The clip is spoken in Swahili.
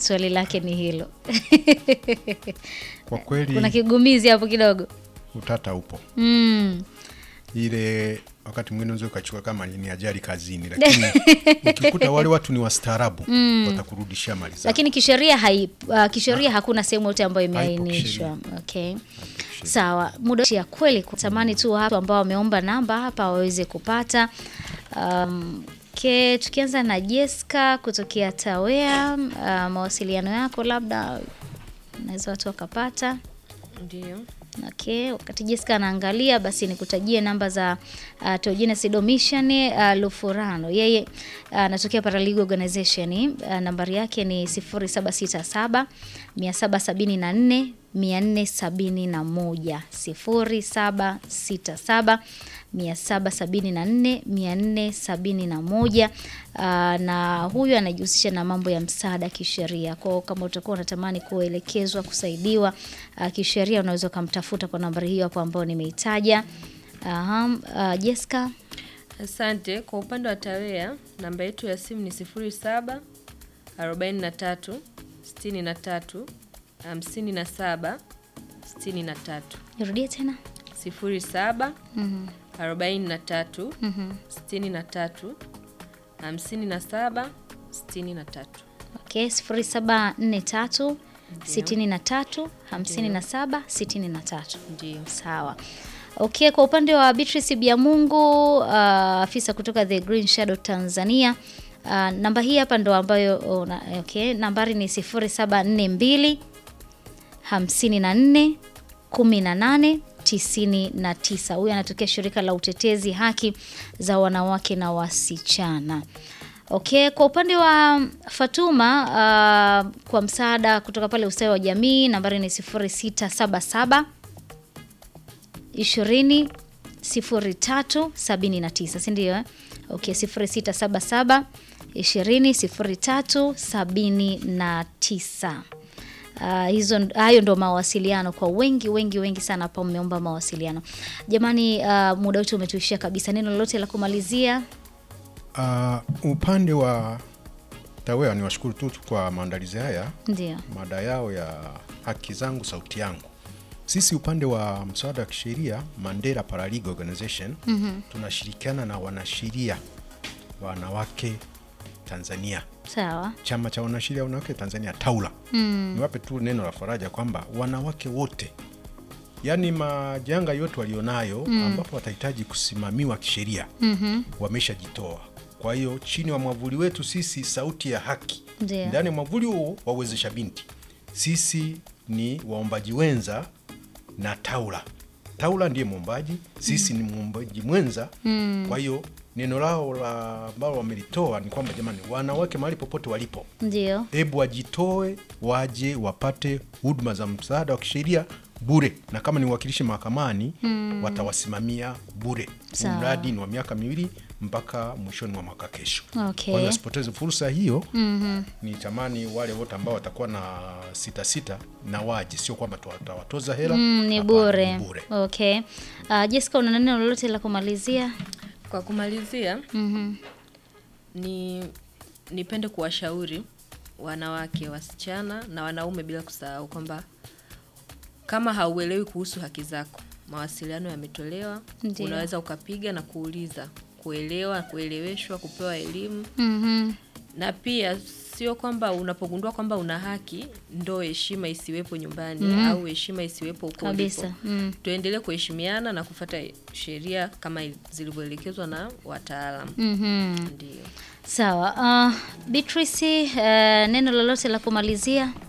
swali lake ni hilo. Kwa kweli Kuna kigumizi hapo kidogo. utata upo Mm. ile wakati mwingine unaweza ukachukua kama ni ajali kazini, lakini ukikuta wale watu ni wastaarabu watakurudishia mali zako. Lakini kisheria hai, uh, kisheria hakuna sehemu yote ambayo Haipo imeainishwa. Okay. Sawa, muda ya kweli kutamani tu watu ambao wameomba namba hapa waweze kupata. Um, ke, tukianza na Jessica kutokea Tawea, uh, mawasiliano yako labda naweza watu wakapata. Ndio. Okay, wakati Jessica anaangalia basi nikutajie namba za uh, Teogenes Domitian uh, Lufurano. Yeye uh, anatokea Paralegal Organization. Uh, nambari yake ni 0767 774 471 0767 774 471. Uh, na huyu anajihusisha na mambo ya msaada kisheria. Kwa hiyo kama utakuwa unatamani kuelekezwa, kusaidiwa uh, kisheria unaweza ukamtafuta kwa nambari hiyo hapo ambayo nimeitaja. Aha, uh, Jessica Asante. Kwa upande wa Tawea, namba yetu ya simu ni 07 43 63 57 63. nirudie tena. 07 Mhm, 43 mhm. 63 57 63. Okay, 0743 63 57 63. Ndio. Sawa. Okay, kwa upande wa Beatrice Biamungu uh, afisa kutoka The Green Shadow Tanzania uh, namba hii hapa ndo ambayo una, okay, nambari ni 0742 54 18 99. Huyu anatokea shirika la utetezi haki za wanawake na wasichana. Okay, kwa upande wa Fatuma uh, kwa msaada kutoka pale ustawi wa jamii nambari ni 0677 20 03 79, si ndio? Eh? Okay, 0677 20 03 79. Uh, hizo hayo ndo mawasiliano kwa wengi wengi wengi sana hapa mmeomba mawasiliano. Jamani, uh, muda wetu umetuishia kabisa. Neno lolote la kumalizia? Uh, upande wa Tawea ni washukuru tu kwa maandalizi haya, Ndio. mada yao ya haki zangu sauti yangu. Sisi upande wa msaada wa kisheria Mandela Paralegal Organization tunashirikiana na wanasheria wanawake Tanzania, Sawa. chama cha wanasheria wanawake Tanzania TAWLA. Niwape tu neno la faraja kwamba wanawake wote, yaani majanga yote walionayo ambapo watahitaji kusimamiwa kisheria wameshajitoa. Kwa hiyo chini ya mwavuli wetu sisi Sauti ya Haki, Ndio. ndani ya mwavuli huo wawezesha binti, sisi ni waombaji wenza na TAWLA. TAWLA ndiye mwombaji, sisi ni mwombaji mwenza. Kwa hiyo neno lao la ambalo wamelitoa ni kwamba jamani, wanawake mahali popote walipo, Ndio. hebu wajitoe, waje wapate huduma za msaada wa kisheria bure, na kama ni uwakilishi mahakamani watawasimamia bure. Huu Sawa. mradi ni wa miaka miwili mpaka mwishoni mwa mwaka kesho. Okay. Kwa hiyo wasipoteze fursa hiyo. Ni tamani wale wote ambao watakuwa na sita sita na waje, sio kwamba tutawatoza hela Mm, ni Hapana, bure. ni bure. Okay. Uh, Jessica una neno lolote la kumalizia? Kwa kumalizia, Mhm. ni nipende kuwashauri wanawake, wasichana na wanaume bila kusahau kwamba kama hauelewi kuhusu haki zako, mawasiliano yametolewa. Ndiyo. Unaweza ukapiga na kuuliza, kuelewa, kueleweshwa, kupewa elimu Mhm. na pia sio kwamba unapogundua kwamba una haki ndo heshima isiwepo nyumbani au heshima isiwepo huko Kabisa. ulipo. Mm. Tuendelee kuheshimiana na kufata sheria kama zilivyoelekezwa na wataalam. Mhm. Ndio. Sawa. Uh, Beatrice, uh, neno lolote la kumalizia?